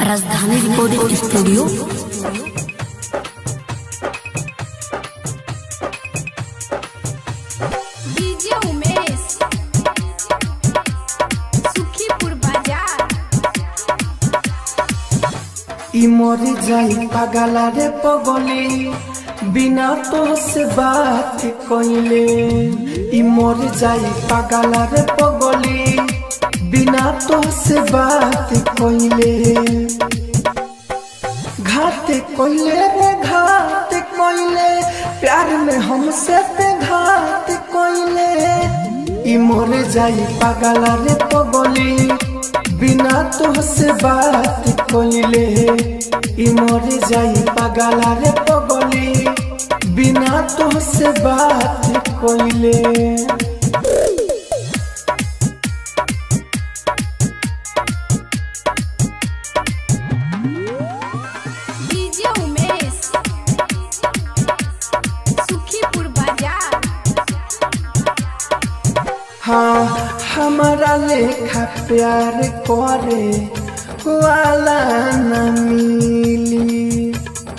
राजधानी recording studio DJ Umesh Sukhipur Bazar इ मरी जाई पागला रे पगली बिना तो से बात कइले इ मरी जाई पागला रे पगली बिना तो से बात कइले घात कइले रे घात कइले प्यार में हमसे पे घात कइले इ मर जाई पागला रे पगली बिना तो से बात कइले इ मर जाई पागला रे पगली बिना तो से बात कइले डीजे उमेश सुखीपुर बाजार हाँ हमारा लेखा प्यार करे वाला न मिली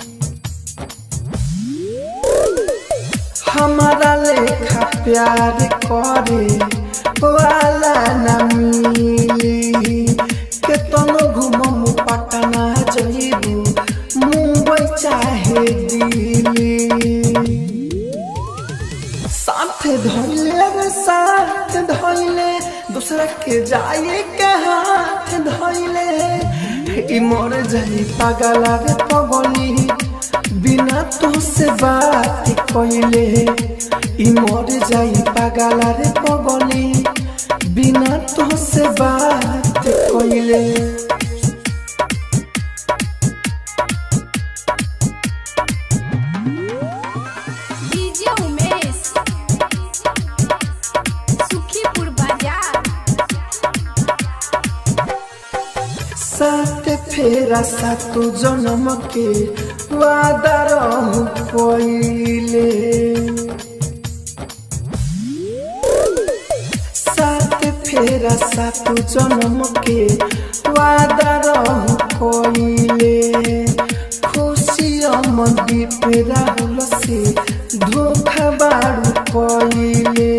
हमारा लेखा प्यार करे वाला न मिली केतनो घुमम पटना जइबू मुंबई चाहे दिल्ली साथ धोइले रे साथ धोइले दूसरा के जाए के हाथ धोइले ई मोर जाई पागला रे पगली बिना तो से बात कइले ई मोर जाई पागला रे पगली बिना तो से बात कइले डीजे उमेश सुखीपुर बाजार साथ फेरा सातु जन्म के वादा रहु पहिले साथ फेरा सातु जन्म के वादा रहु पहिले खुशी अमदीप राहुल से धोखा बाड़ू पहिले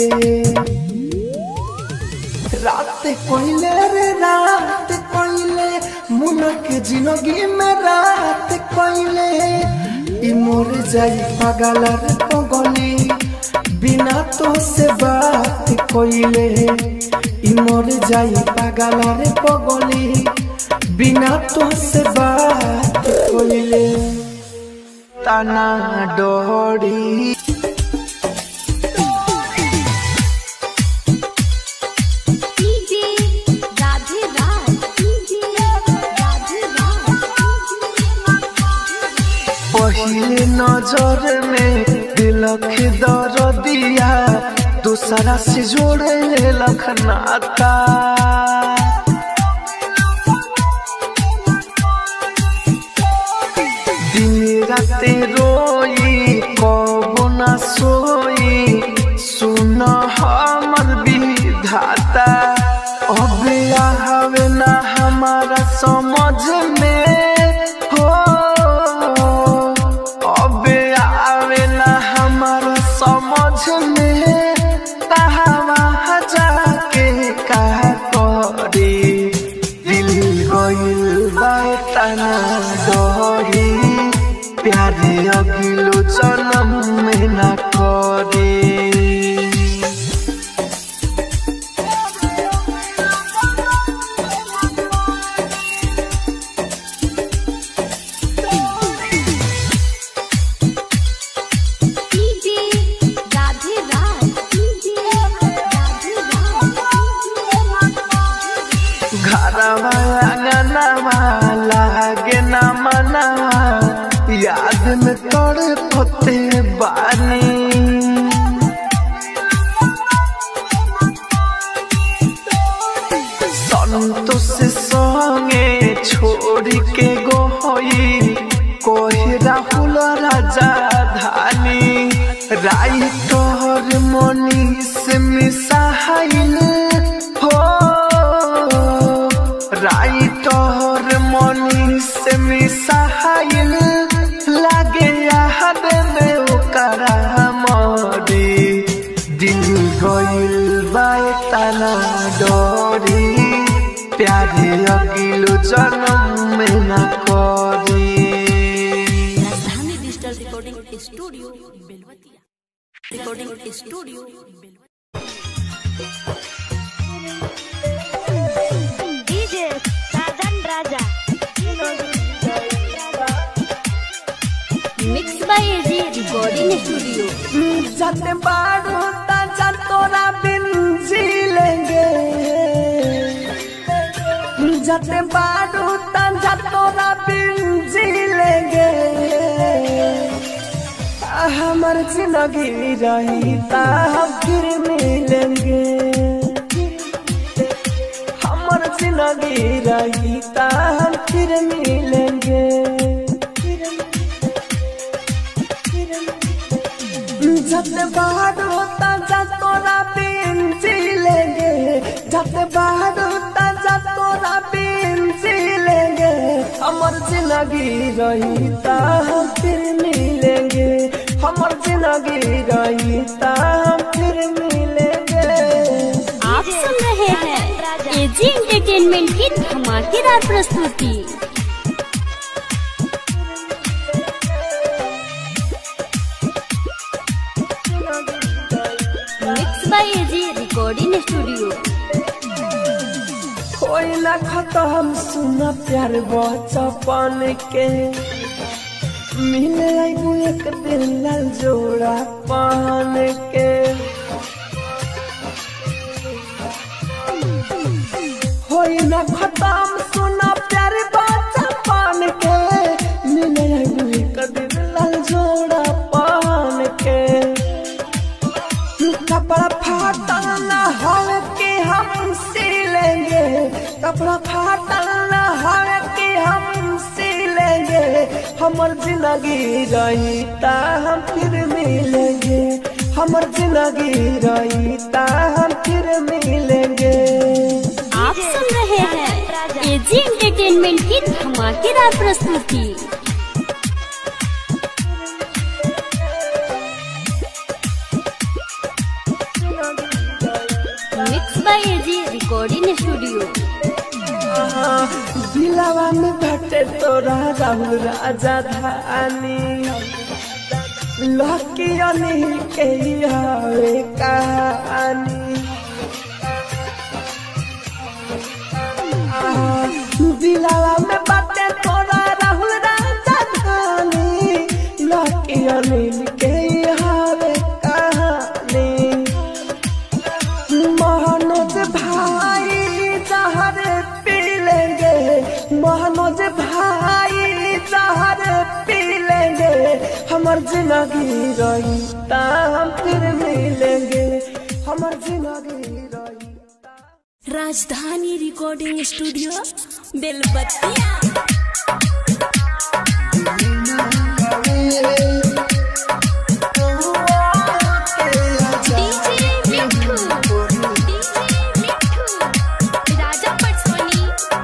रात कोइले रे रात कोइले मुन के जिंदगी में रात कोइले ई मोर जाई पागल रे पगली बिना तो से बात कोइले ई मोर जाई पागल रे पगली बिना तो से बात कोइले तना डोरी डीजे राधे राज डीजे राधे राज पहले नजर में दिलख दर दिया दूसरा से जोड़े लखनाता दिन राते रोई कब ना सोई सुन हमर विधाता अब आवे ना हमारा समझ में हो अब आवे ना हमारा समझ में कहाँ जाके का करे दिल गइल बा तना डरी प्यारे अगिलो जन्म में ना करे डीजे राधे राज डीजे राधे राज घरवा अंगनवा लागे न मनवा याद में तोड़े पोते बानी संतोष संगे छोड़ के गोई कोई राहुल राजा धानी राइटर मनीष मिसाइल हो राइटर मनीष से मिसाइल लागे याद में ओकरा मरी दिल गइल बाए तना डरी प्यारे अगिलो जन्म में न करी Rajdhani digital recording studio Belwatiya recording studio Belwatiya DJ Sajan Raja mix by AG recording studio जाते बाड़ू ताजा तोरा बिन जी लेंगे जाते बाड़ू ताजा तोरा बिन जी लेंगे आ, हमर जिंदगी रही ता हम फिर मिलेंगे हमर जिंदगी रही ता हम फिर मिलेंगे जब बाहर होता जा तोरा बिन जी लेंगे जब बाहर होता जा तोरा बिन जी लेंगे हमर जिंदगी रही ता हम फिर मिलेंगे हमर जिंदगी रही ता हम फिर मिलेंगे आप सुन रहे हैं एजी एंटरटेनमेंट की धमाकेदार प्रस्तुति mix by AG recording studio कोई ना खत्म सुना प्यार बचपन के मिले आईबू एक दिन लाल जोड़ा पान के होई ना खत्म सुना प्यार बचपन के मिले आईबू एक दिन लाल जोड़ा पान के कपड़ा फाटल न हो के हम सिलेंगे कपड़ा फाटल न हो के हम सिलेंगे हमर जिंदगी रही ता हम फिर मिलेंगे हमर जिंदगी रही ता हम फिर मिलेंगे आप सुन रहे हैं एजी एंटरटेनमेंट की धमाकेदार प्रस्तुति mix by AG recording studio दिलावा में भटे तोरा राहुल राजा धानी लकी अनिल के हवे कहानी दिलावा में बाटे तोरा राहुल राजा धानी लकी अनिल के हवे कहानी महानोज भाई जहर पी लेंगे महानोज भाई जहर पी लेंगे हमर जिंदगी रही ता हम फिर मिलेंगे हमर जिंदगी रही Rajdhani recording studio Belwatiya DJ Mithu DJ Mithu Raja Patsoni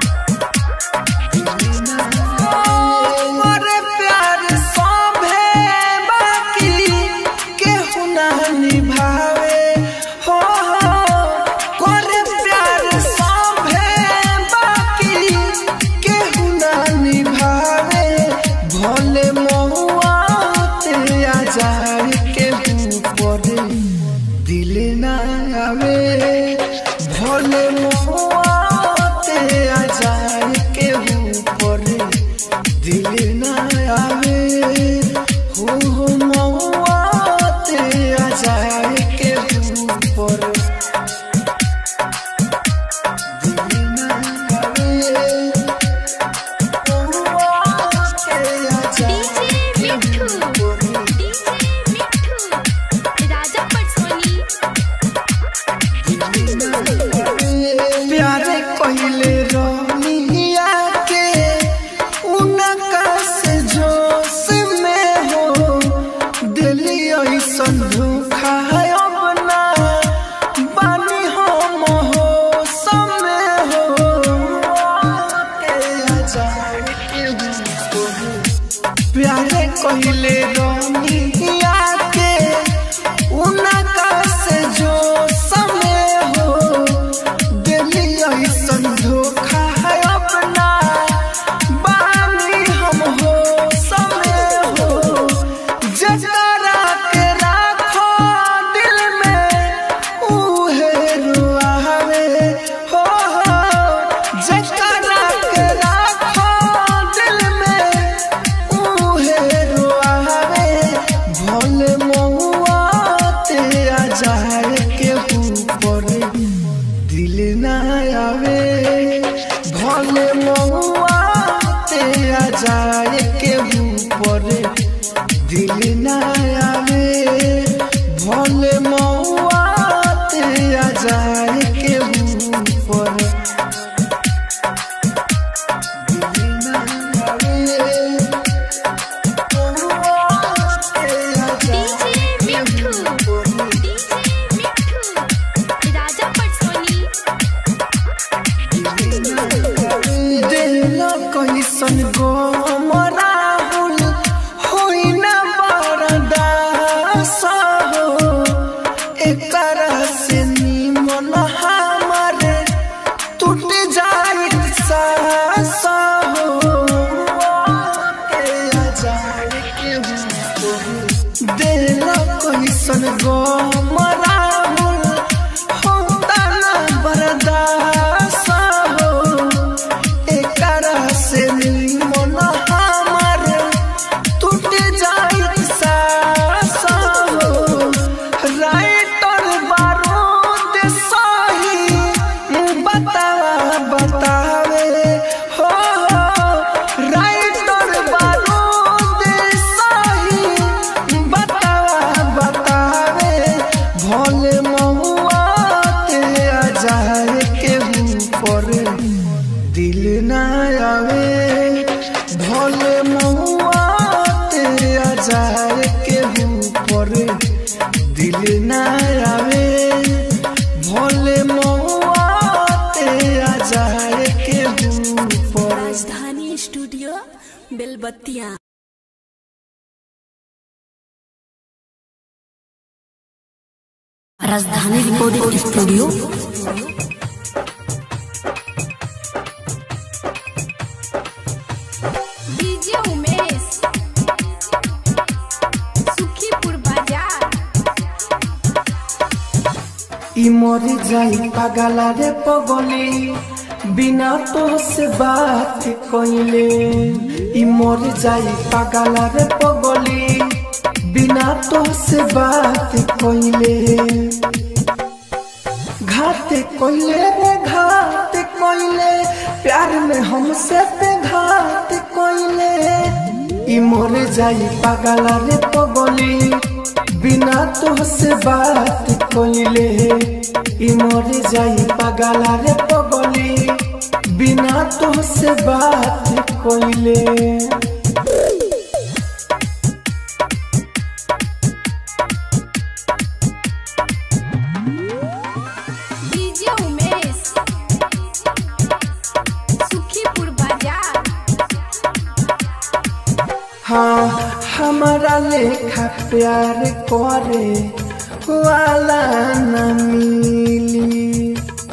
मोरे प्यार सभे बाकी केहू ना निभावे हो मोरे प्यार सभे बाकी केहू ना निभावे भोले महुआ ते आजार केहू परे दिल ना आवे भोले महुआ ते आजार केहू परे दिल ना आवे हो हो मौआ ते आ जाए के ऊपर दिल ना आवे मौआ ते आ जाए डीजे मिठू डीजे मिठू राजा पटसोनी प्यारे कहले रमिया के उनका कहले रमिया के उनका से जो समय हो दिली ऐसन धोखा है अपना बानी हम हो समय हो जजरा के राखो दिल में उहे रुआवे हो हो जजरा के राखो दिल में उहे रुआवे भोले महुआ ते आ जाए के ऊपर दिल ना आवे भोले महुआ ते आ जाए के ऊपर दिल ना आवे भोले महुआ ते आ जाए के ऊपर दिल ना आवे महुआ ते आ जाए डीजे मिठू ऊपर डीजे मिठू राजा पटसोनी दिल कैसन गो राहुल होई न बरदास हो एकर से निमन हमारे टूट जाए सास हो के आ जाए के ऊपर। दिल कैसन गो राहुल होता न बरदास हो एकरा से मन हमार टूट जाइत सास हो राइटर बारूद सही बतावा बतावे हो राइटर बारूद सही बतावा बतावे भोले महुआ ते आ जाए के ऊपर दिल ना आवे भोले महुआ ते आ जाए के ऊपर दिल ना आवे भोले महुआ ते आ जाए के ऊपर राजधानी studio Belbattiya Rajdhani recording studio DJ Umesh Sukhipur Bazar ई मर जाई पागला रे पगली बिना तो से बात कइले ई मर जाई पागला रे पगली बिना तो से बात कइले घात कइले रे घात कइले प्यार में हमसे ते घात कइले ई मर जाई पागला रे पगली बिना तो से बात कइले ई मर जाई पागला रे पगली बिना तो से बात कइले डीजे उमेश सुखीपुर बाजार हाँ हमारा लेखा प्यार करे वाला न मिली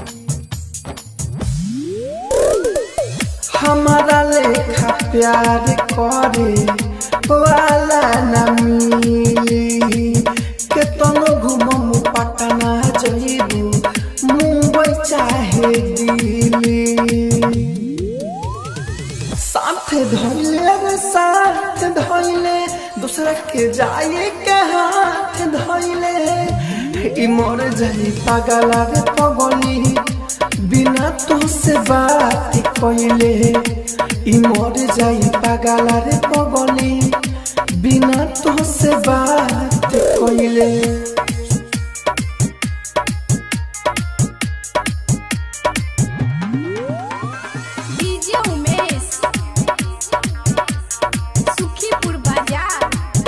हमारा लेखा प्यार करे वाला न मिली केतनो घुमम पटना जइबू मुंबई चाहे दिल्ली साथ धोइले रे साथ धोइले दूसरा के जाए के हाथ धोइले ई मोर जाई पागला रे पगली बिना तो से बात कइले ई मोर जाई पागला रे पगली बिना तो से बात कइले डीजे उमेश सुखीपुर बाजार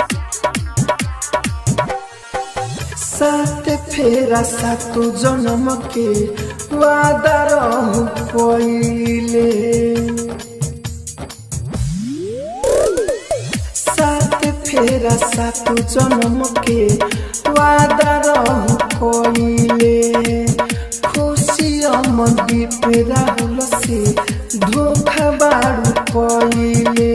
साथ फेरा सातो जन्म के वादा रहु पहिले साथ फेरा सात जन्म के वादा रहू कोइले खुशी अमदीप राहुल से धोखा बारू कोइले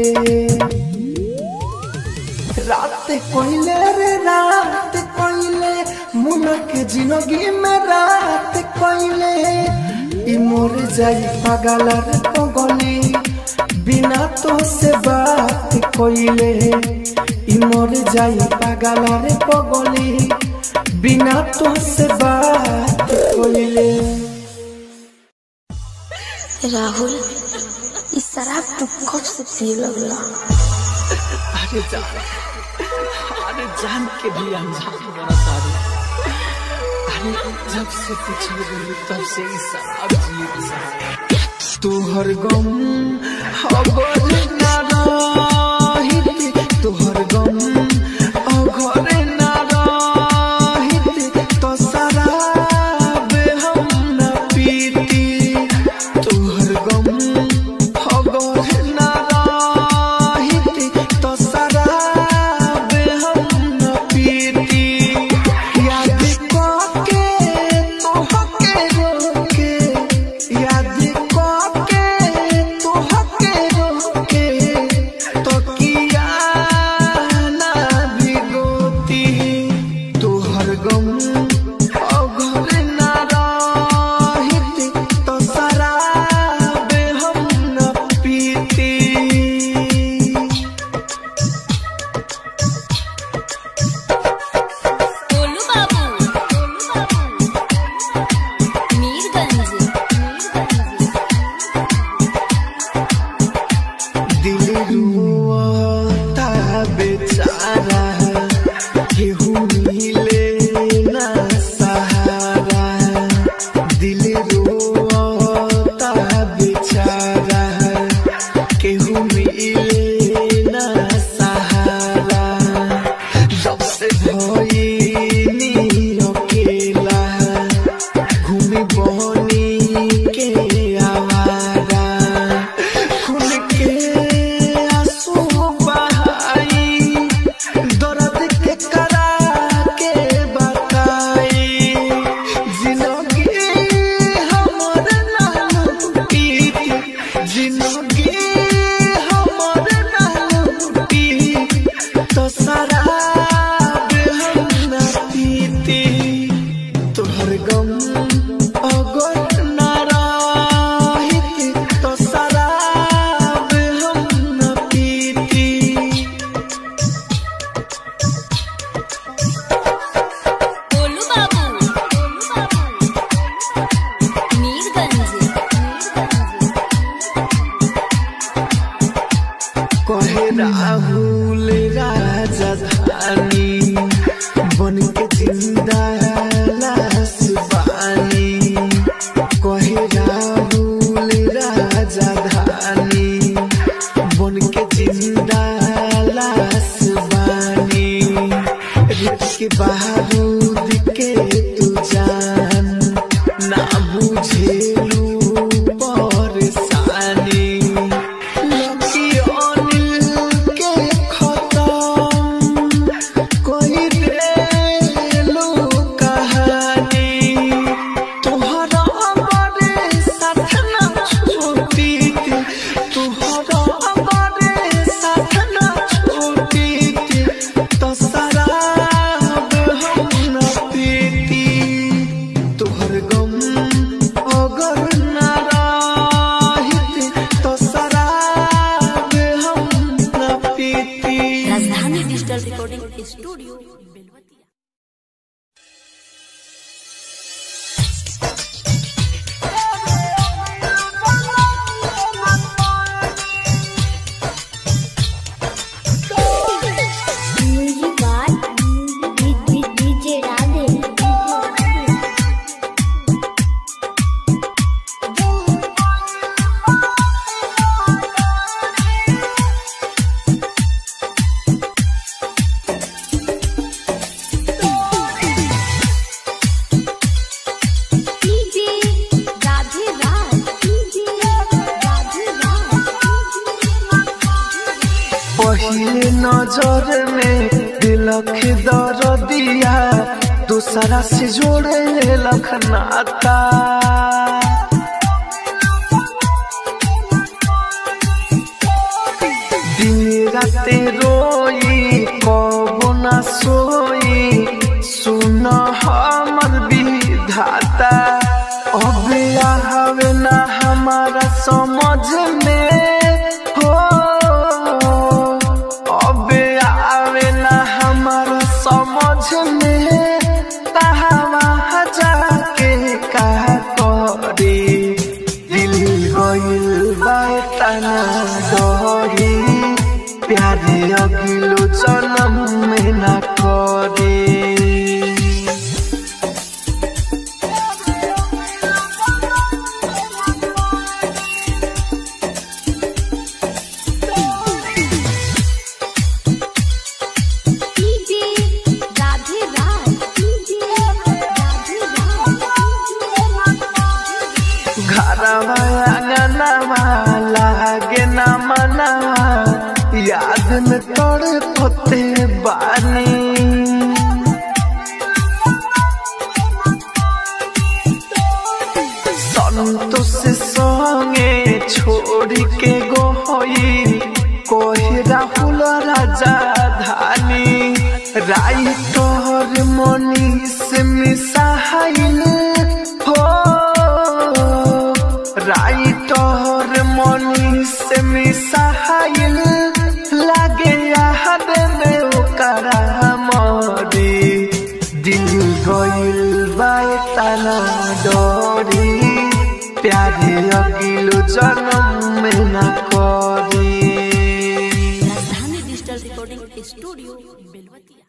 रात कोइले रे रात कोइले मुना के जिंदगी में रात कोइले ई मोर जाई पागल रे पगली बिना तो से बात कोइले ई मोर जाई पागल रे पगली बिना तो से बात कोइले राहुल इस शराब तू कब से पिए लगला अरे जान अरे जान के भी अनजान बना तारू अरे जब से पिछले रही तब से ही शराब जिए तोहर गम अगर ना रहित तोहर गम अगर ना रहित तो शराब हम न पीती तोहर गम अगर ना रहित तो शराब हम न पीती याद करके तोहके रोके याद करके तोहके रोके तो किया ना भिगोती तोहर गम अगर ना रहित तो शराब हम न पीती गोलू बाबू मीरगंज दिल रुआता बेचारा केहू मिले ना सहारा दिल रुआता बेचारा केहू मिले ना सहारा जब से भइनी अकेला घूमी बनी के आवारा खून के आंसू बहाई दर्द के करा के बताई जिंदगी हमर नाम पीत जिंदगी हमर नाम पीत तो शराब हम न पीती तोहर गम अगर ना रहित तो शराब हम न पीती गोलू बाबू मीरगंज कहे राहुल राजधानी बन के जिंदा लाश बानी कहे राहुल राजधानी बन के जिंदा लाश बानी रित के बारूद के तू जान ना बुझेलू परेशानी लकी अनिल के खत्म कोई देलू कहानी तोहरा बड़े साथ ना छूटी तोहरा बड़े साथ ना छूटी तो शराब हम पहले नजर में दिलख दर दिया दूसरा से जोड़े लख नाता दिन राते रोई कब ना सोई सुन हमर विधाता अब आवे ना हमारा समझ में हो अब आवे ना हमारा समझ में कहाँ जाके का करी दिल गइल बा तना डरी प्यारे अगिलो जन्म में ना करे डीजे राधे राज डीजे राधे राज घरवा अंगनवा लागे न मनवा याद में तोड़ पोते बानी संतोष संगे छोड़ के गोई कोही राहुल राजा धानी राई तोहर मनीष मिसाइल हो राई तोहर मनीष मिसाइल लागे याद में ओकरा मरी दिल गइल बाय तना डरी प्यारे अगिलो जन्म में ना करी Rajdhani digital recording studio Belwatiya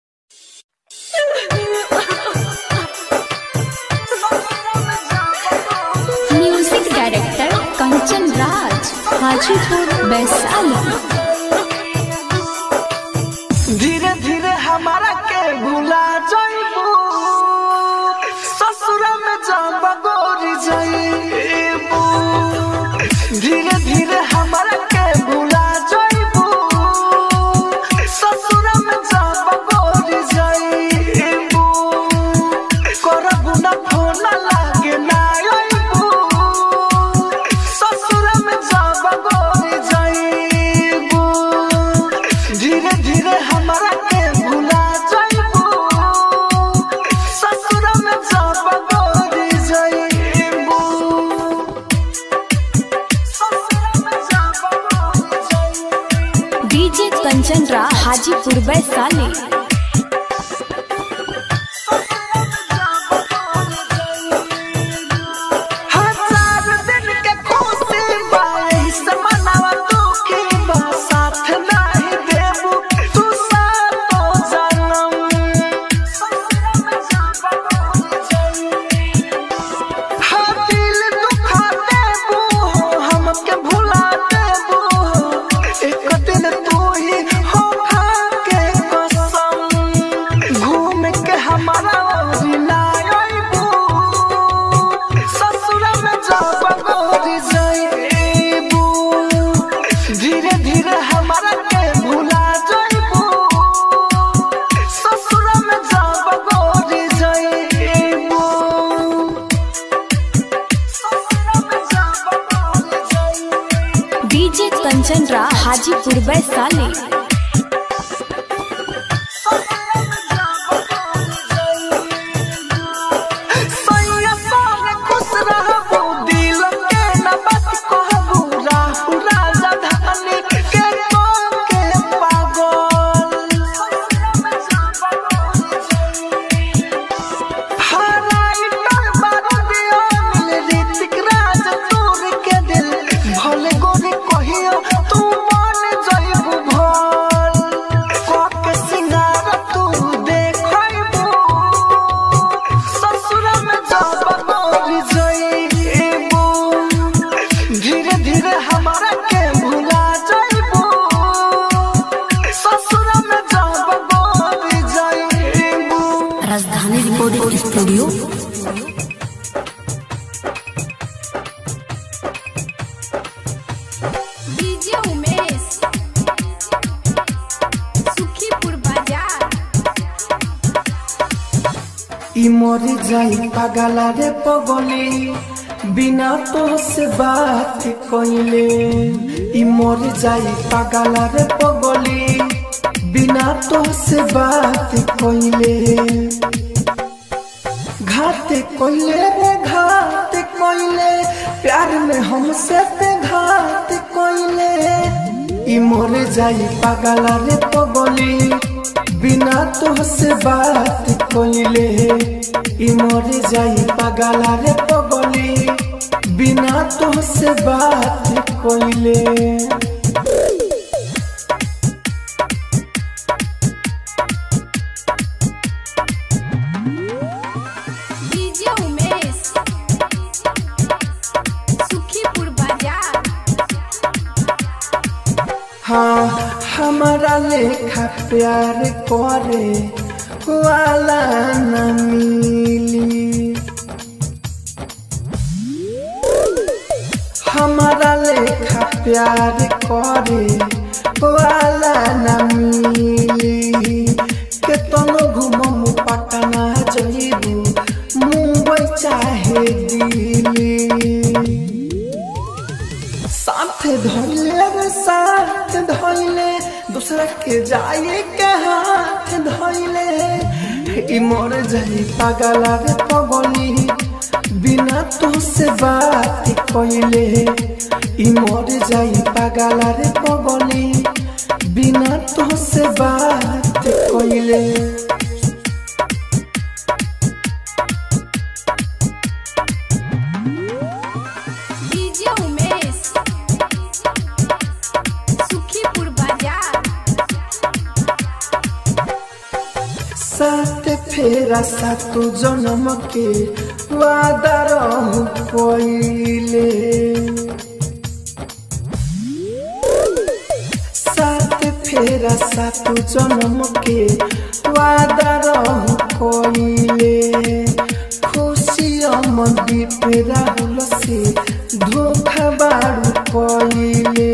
music director Kanchan Raj Hajipur Vaishali धीरे धीरे हमारा के भुला जाइबू ससुर में जब गोरी जाइबू धीरे धीरे हमारा के भुला जाइबू ससुर में जब गोरी जाइबू करबू ना फोन लागे ना आइबू ससुर में जब गोरी जाइबू धीरे धीरे हमारा के भुला जाइबू ससुर में जब गोरी जाइबू ससुर में जब गोरी जाइबू डीजे कंचन राज हाजीपुर वैशाली हजार दिन के खुशी बाईस मनावा दुखी बा साथ नहीं देबू तू सातो जन्म हाँ दिल दुखा देबू हमके भुला देबू एक दिन तू ही हो खा के कसम घूम के हमारा ओरी ना आइबू ससुर में जब गोरी जाइबू धीरे धीरे हमारा के भुला जाइबू ससुर में जब गोरी जाइबू ससुर में जब गोरी जाइबू डीजे कंचन राज हाजीपुर वैशाली सैया सारे खुश रहबू दिल के न बात कहबू राहु राजा धानी के को के पागल हराई कर बारू दियो मिल ऋतिक राज तोर के दिल भले गोरी कहियो तू मन जाइबू भल ई मर जाई पागला रे पगली बिना तो से बात कइले ई मर जाई पागला रे पगली बिना तो से बात कइले घात कइले रे घात कइले प्यार में हमसे पे घात कइले ई मर जाई पागला रे पगली बिना तो से बात कइले ई मर जाई पागला रे पगली बिना तो से बात कइले डीजे उमेश सुखीपुर बाजार हाँ हमारा लेखा प्यार करे वाला न मिली हमारा लेखा प्यार करे वाला न मिली केतनो घुमम पटना जइबू मुंबई चाहे दिल्ली साथ धोइले रे साथ धोइले दूसरा के जाए के हाथ धोइले ई मर जाई पागला रे पगली बिना तो से बात कइले ई मर जाई पागला रे पगली बिना तो से बात कइले डीजे उमेश सुखीपुर बाजार साथ फेरा सातो जन्म के वादा रहू पहिले साथ फेरा सातो जन्म के वादा रहू पहिले खुशी अमदीप राहुल से धोखा बारू पहिले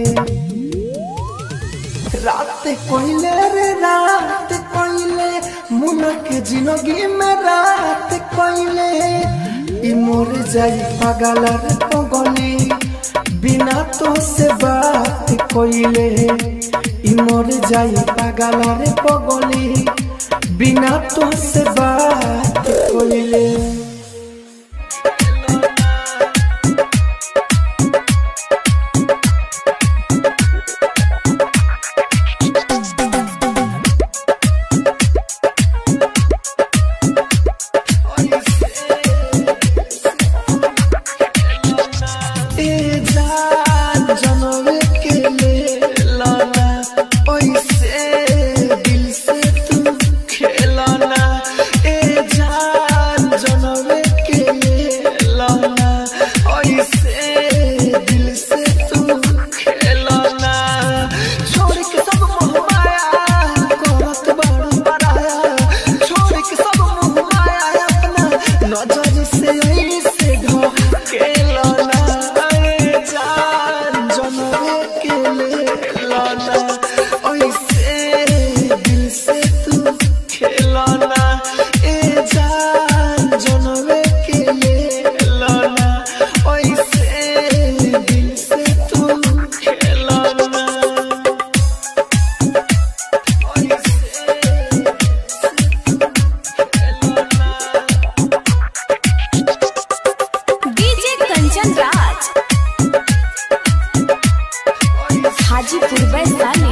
रात कोइले रे रात कोइले मुना के जिंदगी में रात कोइले ई मोर जाई पागल रे पगली बिना तो से बात कोइले ई मोर जाई पागल रे पगली बिना तो से बात कोइले ए जान जनवे के ले लाना ओइसे दिल से तू खेलाना ए जान जनवे के ले लाना ओइसे दिल से तू खेलाना छोड़ के सब मोह माया करत बारू पराया छोड़ के सब मोह माया अपना नजर से ऐसे ढकेलाना ए जान जनवे के ले लाना ऐसे दिल से तू खेलाना ए जान जनवे के ले लाना ऐसे दिल से तू खेलाना डीजे कंचन राज हाजीपुर वैशाली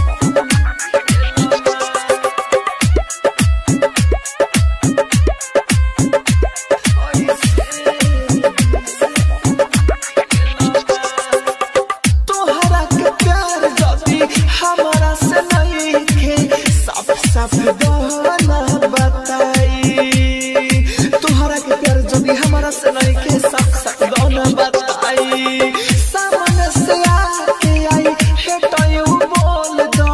तोहरा के प्यार जदी हमारा से नहीं खे साफ साफ बहाना बताई तोहरा के प्यार जदी हमारा से नहीं खे साफ साफ बहाना बताई सामने से आके आई हे तो यू बोल दो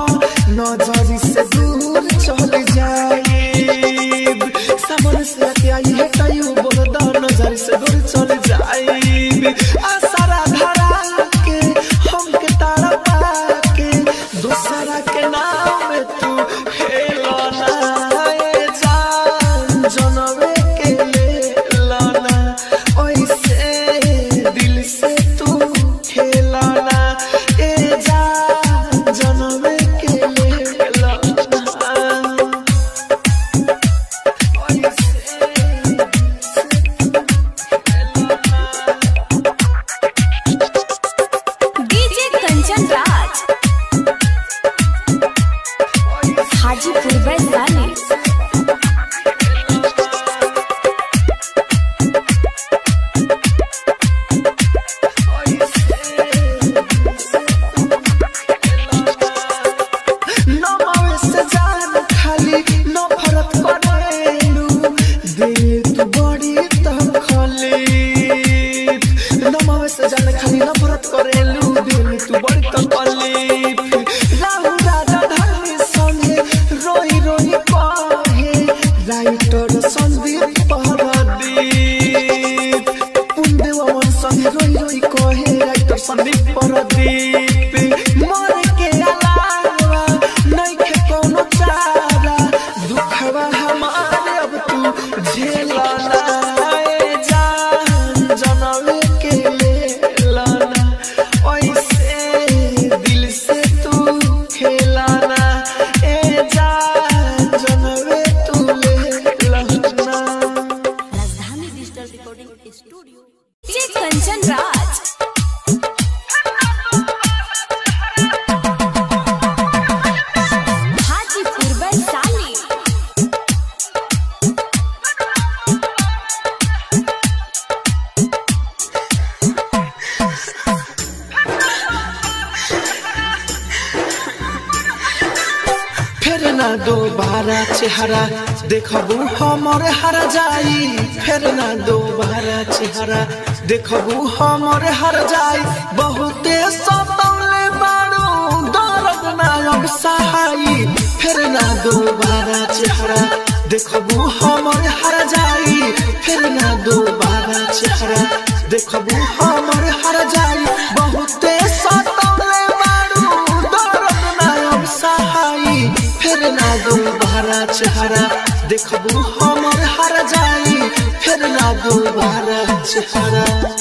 ना दोबारा चेहरा देखबू हमर हर जाई फिर ना दोबारा चेहरा देखबू हमर हर जाई बहुते सतौले बारू दर्द ना अब सहाई फिर ना दोबारा चेहरा देखबू हमर हर जाई फिर ना दोबारा चेहरा देखबू हमर हर जाई बहुते सतौले बारू दर्द ना अब सहाई फिर ना दोबारा चेहरा देखबू हमर हर जाई फिर ना दोबारा चेहरा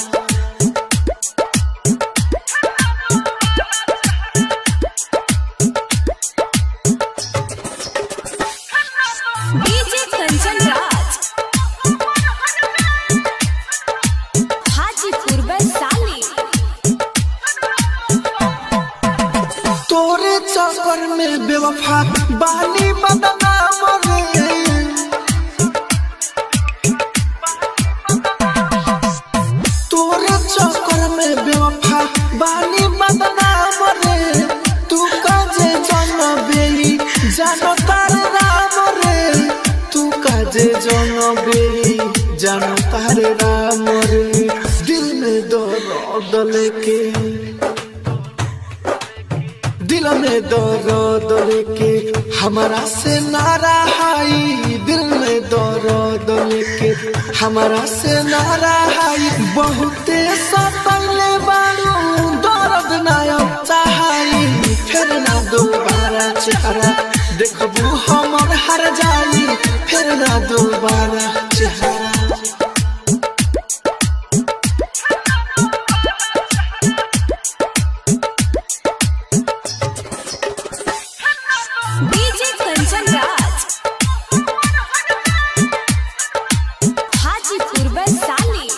डीजे कंचन राज हाजीपुर वैशाली तोरे चक्कर में बेवफा बानी बदनाम रे तोरे चक्कर में बेवफा बानी बदनाम रे तू काजे जन बेई जानो तार राम रे तू काजे जन बेई जानो तार राम रे दिल में दर्द लेके दिल में दर्द लेके हमारा से नारा हाई दिल में दर्द लेके हमारा से नारा हाई बहुते सतले बारू दर्द नायक चाहाई फिर ना दोबारा चेहरा देखबू हमर हर जाई फिर ना दोबारा चेहरा डीजे कंचन राज हाजीपुर वैशाली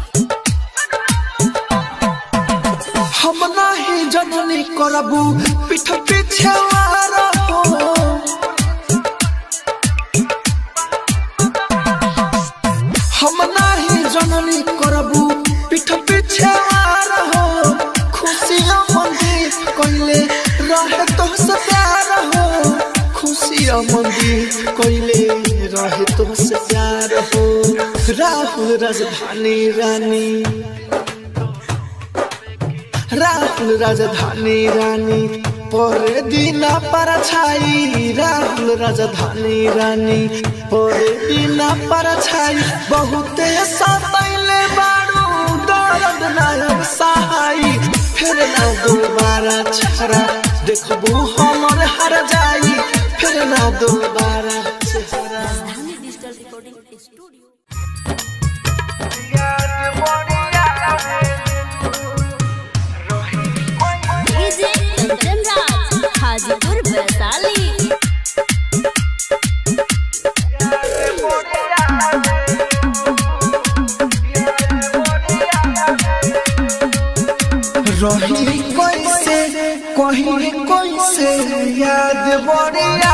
हम नाही जननी करबू पीठ पीछे वार हो हम नाही जननी करबू पीठ पीछे वार हो खुशियां मंदिर कोइले रहे तो से प्यार हो खुशियां मंदिर कोइले रहे तो से प्यार हो राहुल राजधानी रानी राहुल राजधानी रानी पर दिना पर छाई राहुल राजधानी रानी पर दिना पर छाई बहुते सतैले बारू दर्द नायक सहाई फिर ना दोबारा छहरा देखबू हमर हर जाई फिर ना दोबारा चेहरा digital recording studio DJ Kanchan Raj Hajipur Vaishali रही कैसे कहीं कैसे याद बढ़िया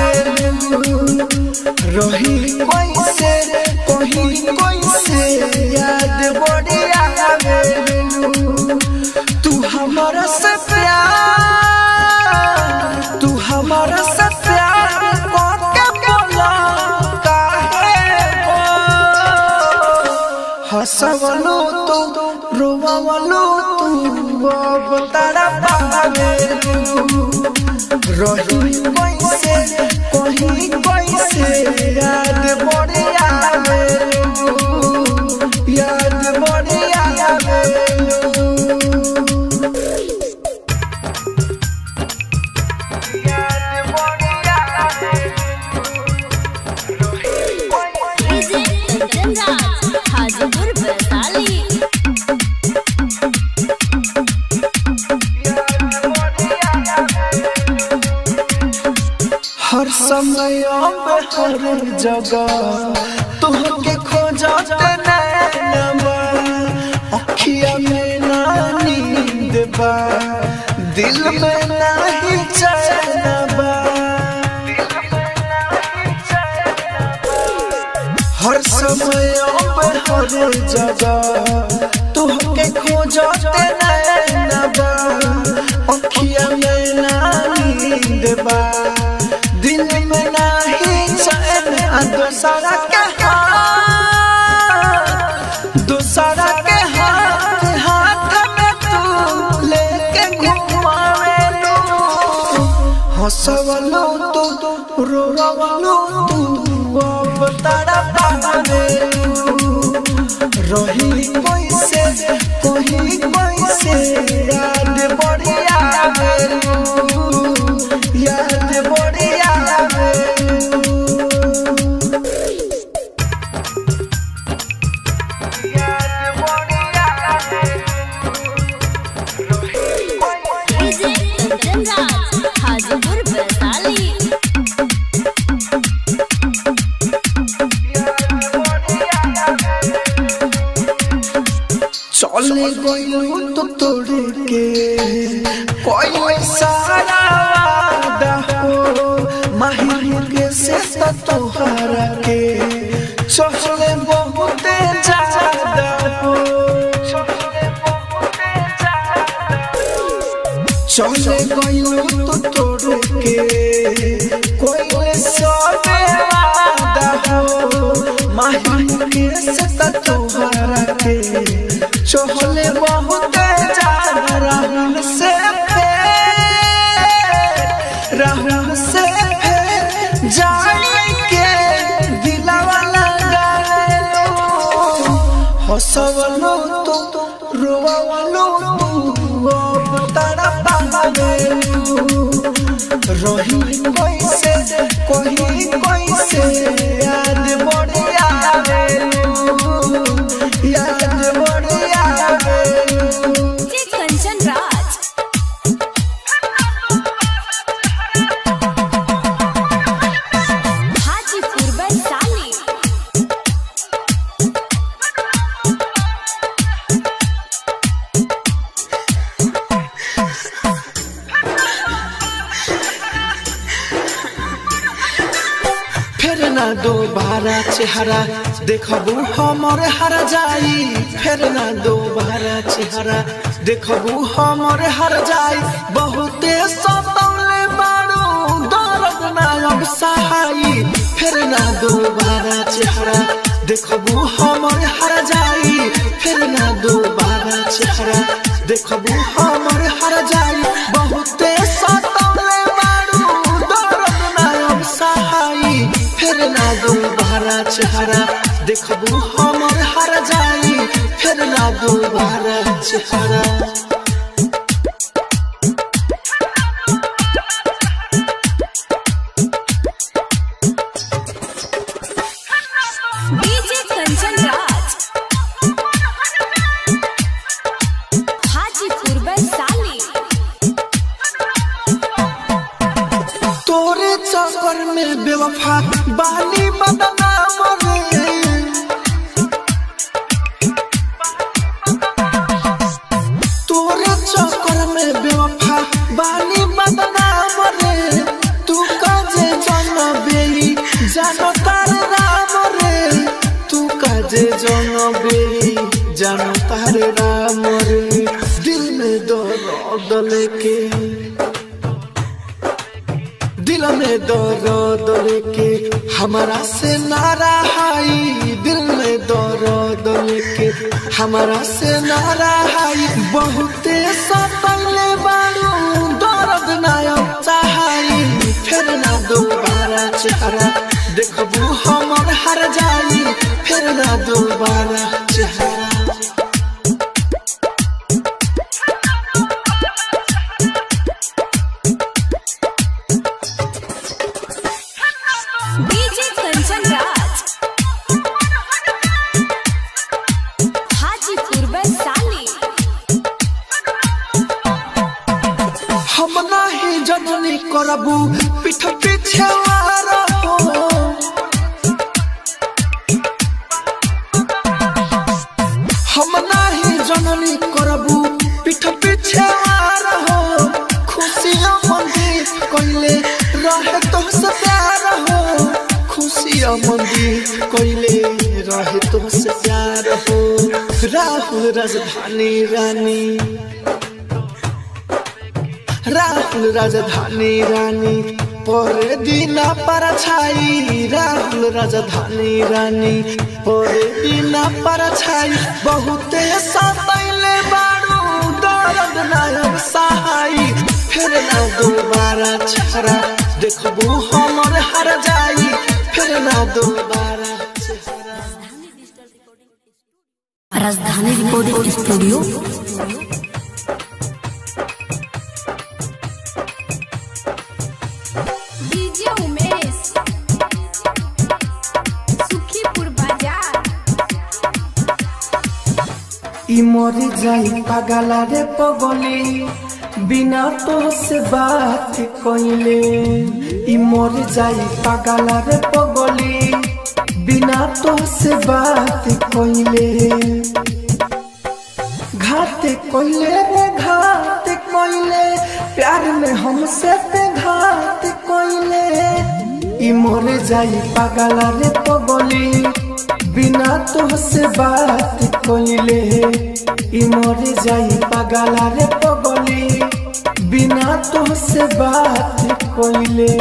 रही कैसे कहीं कैसे याद बढ़िया तू हमारा से प्यार तू हमारा से प्यार करके बोला काहे हो हसवलो तो रोवलो तू अब तारा पावे रही कैसे कहीं कैसे याद बड़े आवे याद बड़े आवे डीजे कंचन राज हाजीपुर वैशाली हर समय हर जगह तुहके खोजते नैनबा अखिया में ना नींद बा दिल में नहीं चैन बा हर समय हर जगह तुहके खोजते नैनबा अखिया में ना नींद बा दिल दोसरा के हाथ दोसरा के हाथ हाथ में तू लेके घुमावे लो हंसवलो तू रोवलो तू अब तारा पावे रही कैसे कोही कैसे याद बड़ी आवे याद बड़ी आवे डीजे कंचन राज हाजीपुर वैशाली चले गयो तो तोड़ के कोई सारा वादा हो माहिर के से तो तोहरा के चले बहुत ज्यादा हो चले गयो तो तोड़ के कोई सोने वादा हो माहिर के से तो तोहरा के चहले बहुत ज्यादा राहुल से फेर राहुल से फेर जाने के दिलावा लगालो हंसवलो तो रोवलो तू अब तारा पावे रही कैसे कोही कैसे याद बड़ी आवे याद बड़ी आवे जे कंचन राज हाजीपुर वैशाली फिर ना दोबारा चेहरा देखबू हमर हर जाई फिर ना दोबारा चेहरा देखबू हमर हर जाई बहुते सतौले बारू दर्द ना अब सहाई फिर ना दोबारा चेहरा देखबू हमर हर जाई फिर ना दोबारा चेहरा देखबू हमर हर जाई बहुते सतौले बारू दर्द ना अब सहाई फिर ना दोबारा चेहरा देखबू हमर हर जाई फिर ना दोबारा चेहरा डीजे कंचन राज हाजीपुर वैशाली तोरे चक्कर में बेवफा बानी बदनाम रे तोरे चक्कर में बेवफा बानी बदनाम रे तू काजे जन बेली जानो तार राम रे तू काजे जन बेली जानो तार राम रे दिल में दर्द लेके दिल में दर्द लेके हमारा से नारा हाई दिल में दर्द लेके हमारा से नारा हाई बहुते सतले बारू दर्द नायक चाहाई फिर ना दोबारा चेहरा देखबू हमर हर जाई फिर ना दोबारा चेहरा डीजे कंचन राज हाजीपुर वैशाली हम नाही जननी करबू पीठ पीछे वार हो हम नाही जननी करबू पीठ पीछे वार हो खुशियां मंदी कोइले रहे तो से प्यार हो खुशियां मंदी कोइले रहे तो से प्यार हो राहुल राजधानी रानी राहुल राजधानी रानी पर दिना पर छाई राहुल राजधानी रानी पर दिना पर छाई बहुते सतैले बारू दर्द नायक सहाई फिर ना दोबारा छरा देखबू हमर हर जाई फिर ना दोबारा चेहरा Rajdhani recording studio DJ Umesh Sukhipur Bazar ई मर जाई पागला रे पगली बिना तो से बात कइले ई मर जाई पागला रे पगली बिना तो से बात कइले घात कइले रे घात कइले प्यार में हमसे पे घात कइले ई मर जाई पागला रे पगली बिना तो से बात कइले ई मर जाई पागला रे पगली बिना तो से बात कइले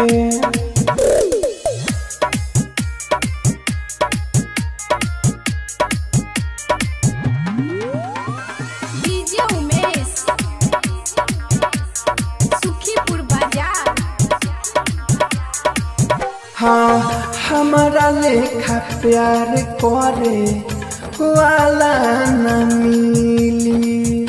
डीजे उमेश सुखीपुर बाजार हाँ हमारा लेखा प्यार करे वाला न मिली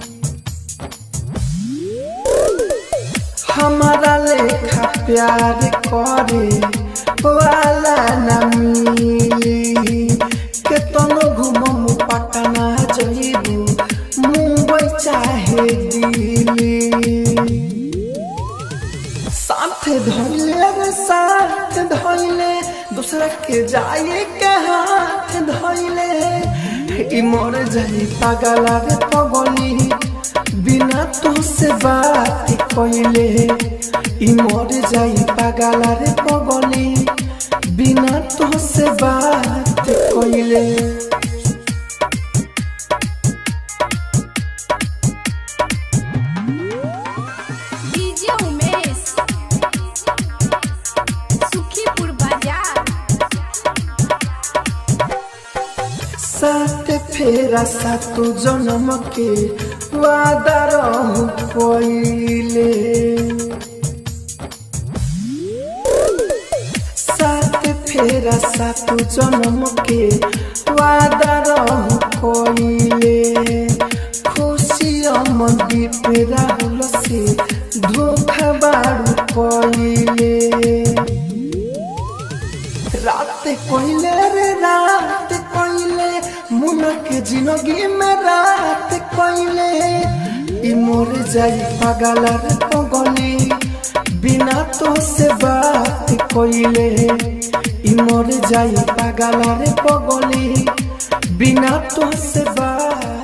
हमारा लेखा प्यार करे वाला न मिली केतनो घुमम पटना जइबू मुंबई चाहे दिल्ली साथ धोइले रे साथ धोइले दूसरा के जाए के हाथ धोइले ई मर जाई पागला रे पगली बिना तो से बात कइले ई मर जाई पागला रे पगली बिना तो से बात कइले डीजे उमेश सुखीपुर बाजार साथ फेरा सातु जन्म के वादा रहु पहिले साथ फेरा सातु जन्म के वादा रहु पहिले खुशी अमदीप राहुल से धोखा बारू पहिले रात कोइले रे रात कोइले मुना के जिंदगी में रात कोइले ई मोर जाई पागला रे पगली बिना तो से बात कोइले ई मोर जाई पागला रे पगली बिना तो से बात